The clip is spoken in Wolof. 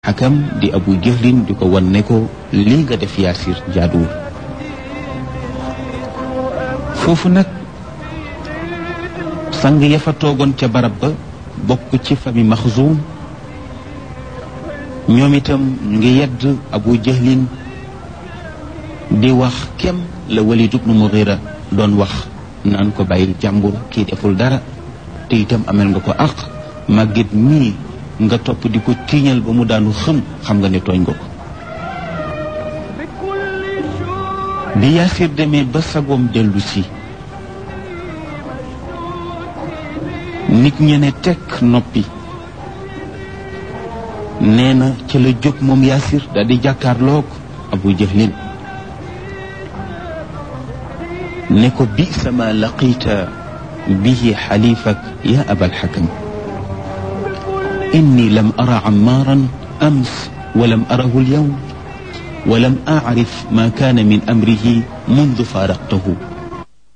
xakam di abu jëhlin di ko wan ne ko lii nga def yaasir jaaduwul foofu nag sang ya fa toogoon ca barab ba bokk ci fami maxzuum ñoom itam ñu ngi yedd abu jëhlin di wax kem la walid ibnu mughira doon wax naan ko bàyyil jàmbur kii deful dara te itam amel nga ko àq màggit mii nga topp di ko tiiñal ba mu daanu xëm xam nga ne tooñ nga ko bi yaasir demee ba sagoom dellu si nit ñe ne tekk noppi nee na ca la jóg moom yaasir daal di jàkkaarloog abu jahlin ne ko bi sama laqita bihi xalifak ya abal xakam inni lam ara amaaran ams walam arahu alyawm ولم أعرف ما كان من أمره منذ فارقته